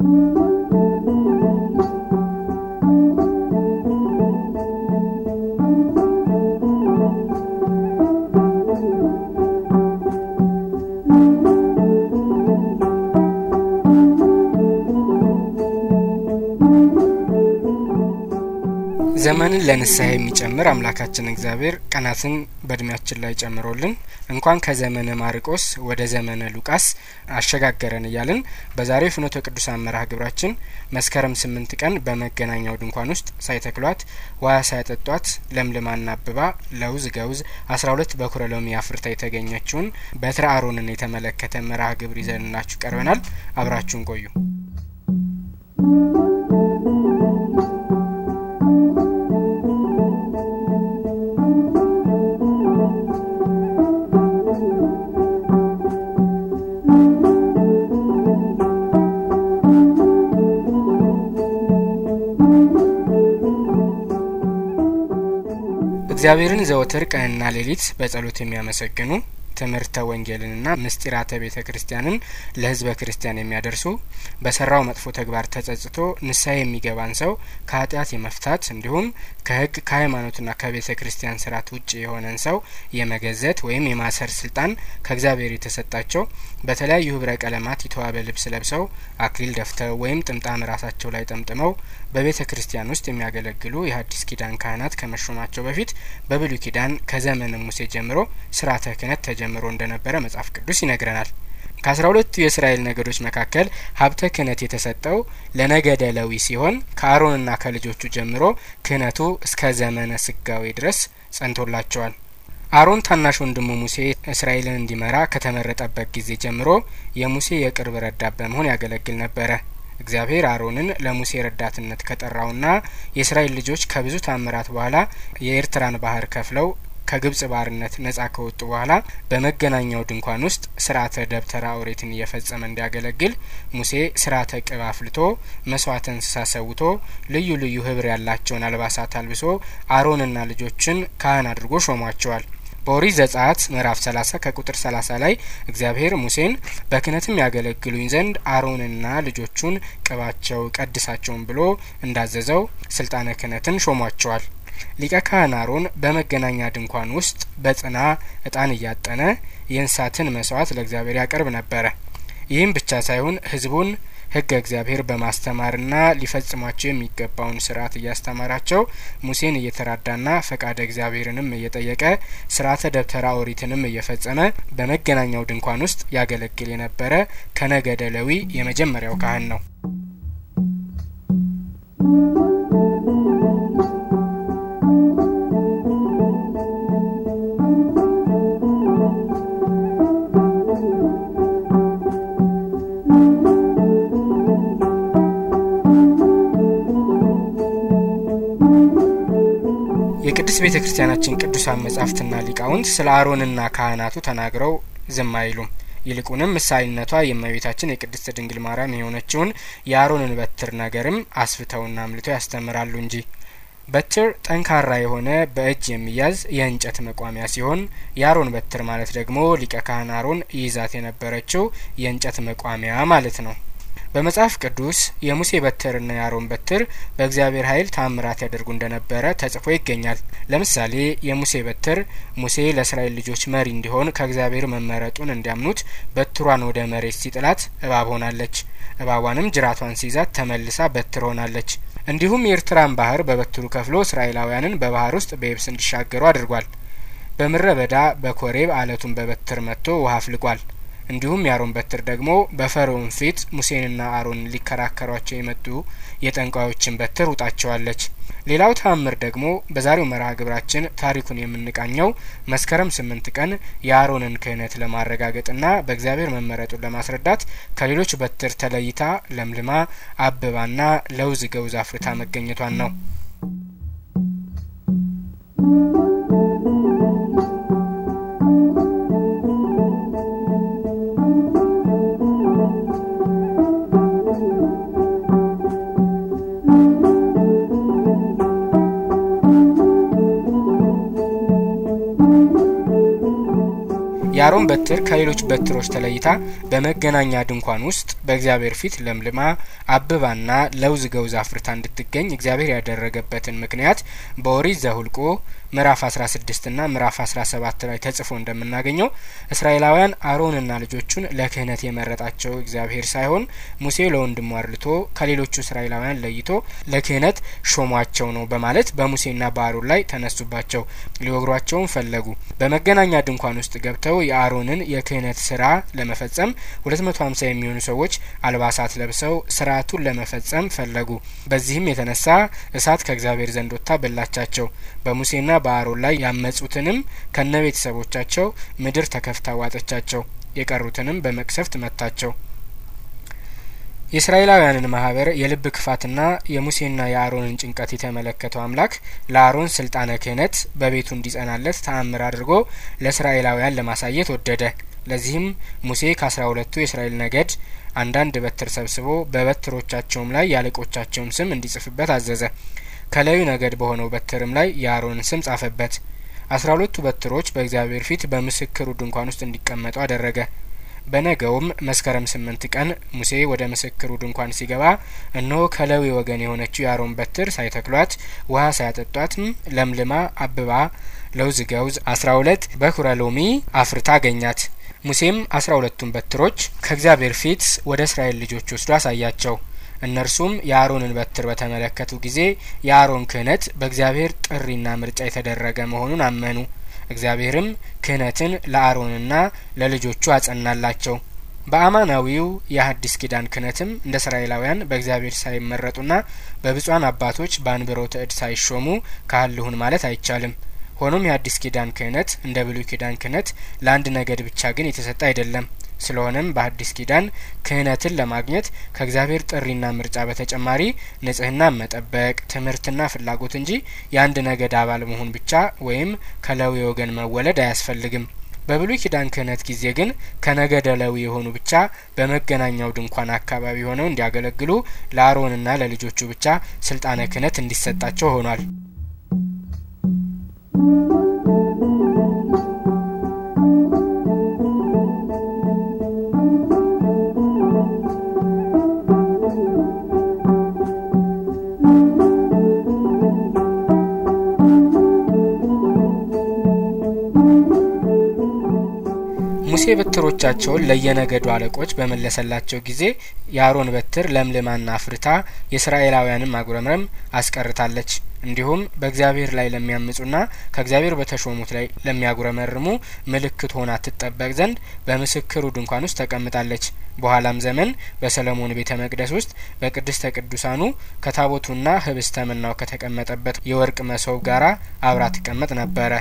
ዘመንን ለንስሐ የሚጨምር አምላካችን እግዚአብሔር ቀናትን በእድሜያችን ላይ ጨምሮልን እንኳን ከዘመነ ማርቆስ ወደ ዘመነ ሉቃስ አሸጋገረን እያልን በዛሬው ፍኖተ ቅዱሳን መርሃ ግብራችን መስከረም ስምንት ቀን በመገናኛው ድንኳን ውስጥ ሳይተክሏት ውሃ ሳያጠጧት ለምልማና አብባ ለውዝ ገውዝ አስራ ሁለት በኩረ ሎሚ አፍርታ የተገኘችውን በትረ አሮንን የተመለከተ መርሃ ግብር ይዘንላችሁ ቀርበናል። አብራችሁን ቆዩ። እግዚአብሔርን ዘወትር ቀንና ሌሊት በጸሎት የሚያመሰግኑ ትምህርተ ወንጌልንና ምስጢራተ ቤተ ክርስቲያንን ለሕዝበ ክርስቲያን የሚያደርሱ በሰራው መጥፎ ተግባር ተጸጽቶ ንስሐ የሚገባን ሰው ከኃጢአት የመፍታት እንዲሁም ከሕግ ከሃይማኖትና ከቤተ ክርስቲያን ስርዓት ውጭ የሆነን ሰው የመገዘት ወይም የማሰር ስልጣን ከእግዚአብሔር የተሰጣቸው በተለያዩ ህብረ ቀለማት የተዋበ ልብስ ለብሰው አክሊል ደፍተው ወይም ጥምጣም ራሳቸው ላይ ጠምጥመው በቤተ ክርስቲያን ውስጥ የሚያገለግሉ የሐዲስ ኪዳን ካህናት ከመሾማቸው በፊት በብሉይ ኪዳን ከዘመነ ሙሴ ጀምሮ ስርዓተ ክህነት ተጀምሮ እንደነበረ መጽሐፍ ቅዱስ ይነግረናል። ከአስራ ሁለቱ የእስራኤል ነገዶች መካከል ሀብተ ክህነት የተሰጠው ለነገደ ሌዊ ሲሆን ከአሮንና ከልጆቹ ጀምሮ ክህነቱ እስከ ዘመነ ስጋዌ ድረስ ጸንቶላቸዋል። አሮን ታናሽ ወንድሙ ሙሴ እስራኤልን እንዲመራ ከተመረጠበት ጊዜ ጀምሮ የሙሴ የቅርብ ረዳት በመሆን ያገለግል ነበረ። እግዚአብሔር አሮንን ለሙሴ ረዳትነት ከጠራውና የእስራኤል ልጆች ከብዙ ታምራት በኋላ የኤርትራን ባህር ከፍለው ከግብጽ ባርነት ነጻ ከወጡ በኋላ በመገናኛው ድንኳን ውስጥ ስርዓተ ደብተራ ኦሪትን እየፈጸመ እንዲያገለግል ሙሴ ስርዓተ ቅብ አፍልቶ መስዋዕተ እንስሳ ሰውቶ ልዩ ልዩ ህብር ያላቸውን አልባሳት አልብሶ አሮንና ልጆችን ካህን አድርጎ ሾሟቸዋል። በኦሪት ዘጸአት ምዕራፍ 30 ከቁጥር 30 ላይ እግዚአብሔር ሙሴን በክህነትም ያገለግሉኝ ዘንድ አሮንና ልጆቹን ቅባቸው ቀድሳቸውን ብሎ እንዳዘዘው ስልጣነ ክህነትን ሾሟቸዋል። ሊቀ ካህን አሮን በመገናኛ ድንኳን ውስጥ በጽና እጣን እያጠነ የእንስሳትን መስዋዕት ለእግዚአብሔር ያቀርብ ነበረ። ይህም ብቻ ሳይሆን ህዝቡን ህገ እግዚአብሔር በማስተማርና ሊፈጽሟቸው የሚገባውን ስርዓት እያስተማራቸው ሙሴን እየተራዳና ፈቃደ እግዚአብሔርንም እየጠየቀ ስርዓተ ደብተራ ኦሪትንም እየፈጸመ በመገናኛው ድንኳን ውስጥ ያገለግል የነበረ ከነገደ ሌዊ የመጀመሪያው ካህን ነው። የቅድስት ቤተ ክርስቲያናችን ቅዱሳን መጻሕፍትና ሊቃውንት ስለ አሮንና ካህናቱ ተናግረው ዝም አይሉም። ይልቁንም ምሳሌነቷ የእመቤታችን የቅድስት ድንግል ማርያም የሆነችውን የአሮንን በትር ነገርም አስፍተውና አምልተው ያስተምራሉ እንጂ በትር ጠንካራ የሆነ በእጅ የሚያዝ የእንጨት መቋሚያ ሲሆን የአሮን በትር ማለት ደግሞ ሊቀ ካህን አሮን ይይዛት የነበረችው የእንጨት መቋሚያ ማለት ነው። በመጽሐፍ ቅዱስ የሙሴ በትርና የአሮን በትር በእግዚአብሔር ኃይል ታምራት ያደርጉ እንደነበረ ተጽፎ ይገኛል። ለምሳሌ የሙሴ በትር ሙሴ ለእስራኤል ልጆች መሪ እንዲሆን ከእግዚአብሔር መመረጡን እንዲያምኑት በትሯን ወደ መሬት ሲጥላት እባብ ሆናለች። እባቧንም ጅራቷን ሲይዛት ተመልሳ በትር ሆናለች። እንዲሁም የኤርትራን ባህር በበትሩ ከፍሎ እስራኤላውያንን በባህር ውስጥ በየብስ እንዲሻገሩ አድርጓል። በምድረ በዳ በኮሬብ አለቱን በበትር መጥቶ ውሃ አፍልቋል። እንዲሁም የአሮን በትር ደግሞ በፈርዖን ፊት ሙሴንና አሮንን ሊከራከሯቸው የመጡ የጠንቋዮችን በትር ውጣቸዋለች። ሌላው ተአምር ደግሞ በዛሬው መርሃ ግብራችን ታሪኩን የምንቃኘው መስከረም ስምንት ቀን የአሮንን ክህነት ለማረጋገጥና በእግዚአብሔር መመረጡን ለማስረዳት ከሌሎች በትር ተለይታ ለምልማ አብባና ለውዝ ገውዝ አፍርታ መገኘቷን ነው። የአሮን በትር ከሌሎች በትሮች ተለይታ በመገናኛ ድንኳን ውስጥ በእግዚአብሔር ፊት ለምልማ አብባና ለውዝ ገውዝ አፍርታ እንድትገኝ እግዚአብሔር ያደረገበትን ምክንያት በኦሪት ዘሁልቆ ምዕራፍ 16 ና ምዕራፍ 17 ላይ ተጽፎ እንደምናገኘው እስራኤላውያን አሮንና ልጆቹን ለክህነት የመረጣቸው እግዚአብሔር ሳይሆን ሙሴ ለወንድሙ አርልቶ ከሌሎቹ እስራኤላውያን ለይቶ ለክህነት ሾሟቸው ነው በማለት በሙሴና በአሮን ላይ ተነሱባቸው። ሊወግሯቸውም ፈለጉ። በመገናኛ ድንኳን ውስጥ ገብተው የአሮንን የክህነት ስራ ለመፈጸም 250 የሚሆኑ ሰዎች አልባሳት ለብሰው ስርዓቱን ለመፈጸም ፈለጉ። በዚህም የተነሳ እሳት ከእግዚአብሔር ዘንድ ወጥታ በላቻቸው። በሙሴና በአሮን ላይ ያመጹትንም ከነ ቤተሰቦቻቸው ምድር ተከፍታ ዋጠቻቸው። የቀሩትንም በመቅሰፍት መታቸው። የእስራኤላውያንን ማህበር የልብ ክፋትና የሙሴና የአሮንን ጭንቀት የተመለከተው አምላክ ለአሮን ስልጣነ ክህነት በቤቱ እንዲጸናለት ተአምር አድርጎ ለእስራኤላውያን ለማሳየት ወደደ። ለዚህም ሙሴ ከአስራ ሁለቱ የእስራኤል ነገድ አንዳንድ በትር ሰብስቦ በበትሮቻቸውም ላይ የአለቆቻቸውን ስም እንዲጽፍበት አዘዘ። ከሌዊ ነገድ በሆነው በትርም ላይ የአሮንን ስም ጻፈበት። አስራ ሁለቱ በትሮች በእግዚአብሔር ፊት በምስክሩ ድንኳን ውስጥ እንዲቀመጡ አደረገ። በነገውም መስከረም ስምንት ቀን ሙሴ ወደ ምስክሩ ድንኳን ሲገባ እነሆ ከሌዊ ወገን የሆነችው የአሮን በትር ሳይተክሏት ውሃ ሳያጠጧትም ለምልማ አብባ ለውዝ ገውዝ አስራ ሁለት በኩረ ሎሚ አፍርታ አገኛት። ሙሴም አስራ ሁለቱን በትሮች ከእግዚአብሔር ፊት ወደ እስራኤል ልጆች ወስዶ አሳያቸው። እነርሱም የአሮንን በትር በተመለከቱ ጊዜ የአሮን ክህነት በእግዚአብሔር ጥሪና ምርጫ የተደረገ መሆኑን አመኑ። እግዚአብሔርም ክህነትን ለአሮንና ለልጆቹ አጸናላቸው። በአማናዊው የሐዲስ ኪዳን ክህነትም እንደ እስራኤላውያን በእግዚአብሔር ሳይመረጡና በብፁዓን አባቶች በአንብሮተ እድ ሳይሾሙ ካህን ልሁን ማለት አይቻልም። ሆኖም የሐዲስ ኪዳን ክህነት እንደ ብሉይ ኪዳን ክህነት ለአንድ ነገድ ብቻ ግን የተሰጠ አይደለም። ስለሆነም በሐዲስ ኪዳን ክህነትን ለማግኘት ከእግዚአብሔር ጥሪና ምርጫ በተጨማሪ ንጽህናን መጠበቅ፣ ትምህርትና ፍላጎት እንጂ የአንድ ነገድ አባል መሆን ብቻ ወይም ከሌዊ ወገን መወለድ አያስፈልግም። በብሉይ ኪዳን ክህነት ጊዜ ግን ከነገደ ሌዊ የሆኑ ብቻ በመገናኛው ድንኳን አካባቢ ሆነው እንዲያገለግሉ ለአሮንና ለልጆቹ ብቻ ስልጣነ ክህነት እንዲሰጣቸው ሆኗል። ሙሴ በትሮቻቸውን ለየነገዱ አለቆች በመለሰላቸው ጊዜ የአሮን በትር ለምልማና አፍርታ የእስራኤላውያንን ማጉረምረም አስቀርታለች። እንዲሁም በእግዚአብሔር ላይ ለሚያምጹና ከእግዚአብሔር በተሾሙት ላይ ለሚያጉረመርሙ ምልክት ሆና ትጠበቅ ዘንድ በምስክሩ ድንኳን ውስጥ ተቀምጣለች። በኋላም ዘመን በሰለሞን ቤተ መቅደስ ውስጥ በቅድስተ ቅዱሳኑ ከታቦቱና ህብስተ መናው ከተቀመጠበት የወርቅ መሶብ ጋራ አብራ ትቀመጥ ነበረ።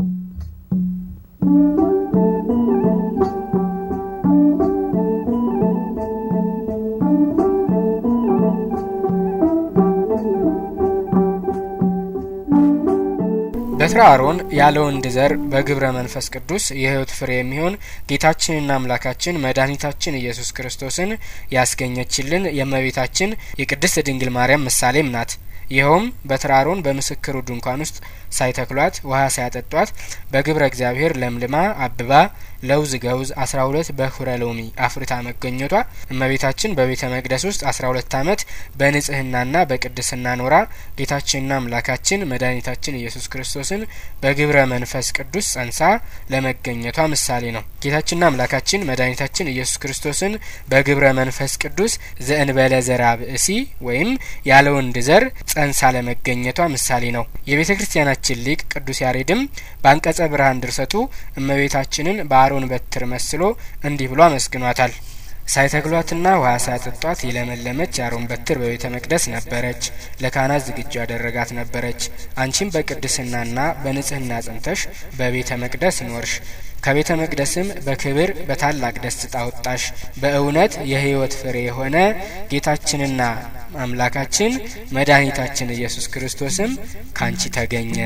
በትረ አሮን ያለ ወንድ ዘር በግብረ መንፈስ ቅዱስ የህይወት ፍሬ የሚሆን ጌታችንና አምላካችን መድኃኒታችን ኢየሱስ ክርስቶስን ያስገኘችልን የእመቤታችን የቅድስት ድንግል ማርያም ምሳሌም ናት። ይኸውም በትረ አሮን በምስክሩ ድንኳን ውስጥ ሳይተክሏት ውሃ ሳያጠጧት በግብረ እግዚአብሔር ለምልማ አብባ ለውዝ ገውዝ አስራ ሁለት በኩረ ሎሚ አፍርታ መገኘቷ እመቤታችን በቤተ መቅደስ ውስጥ አስራ ሁለት ዓመት በንጽህናና በቅድስና ኖራ ጌታችንና አምላካችን መድኃኒታችን ኢየሱስ ክርስቶስን በግብረ መንፈስ ቅዱስ ጸንሳ ለመገኘቷ ምሳሌ ነው። ጌታችንና አምላካችን መድኃኒታችን ኢየሱስ ክርስቶስን በግብረ መንፈስ ቅዱስ ዘእንበለ ዘራ ብእሲ ወይም ያለ ወንድ ዘር ጸንሳ ለመገኘቷ ምሳሌ ነው። የቤተ ክርስቲያናችን ሊቅ ቅዱስ ያሬድም በአንቀጸ ብርሃን ድርሰቱ እመቤታችንን በአሮን በትር መስሎ እንዲህ ብሎ አመስግኗታል። ሳይተክሏትና ውሃ ሳያጠጧት የለመለመች የአሮን በትር በቤተ መቅደስ ነበረች፣ ለካህናት ዝግጁ ያደረጋት ነበረች። አንቺም በቅድስናና በንጽህና ጸንተሽ በቤተ መቅደስ ኖርሽ። ከቤተ መቅደስም በክብር በታላቅ ደስታ ወጣሽ። በእውነት የሕይወት ፍሬ የሆነ ጌታችንና አምላካችን መድኃኒታችን ኢየሱስ ክርስቶስም ካንቺ ተገኘ።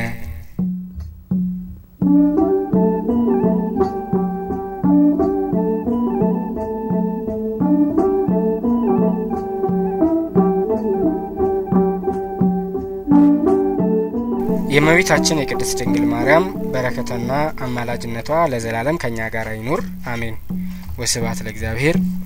የእመቤታችን የቅድስት ድንግል ማርያም በረከትና አማላጅነቷ ለዘላለም ከእኛ ጋር ይኑር፣ አሜን። ወስብሐት ለእግዚአብሔር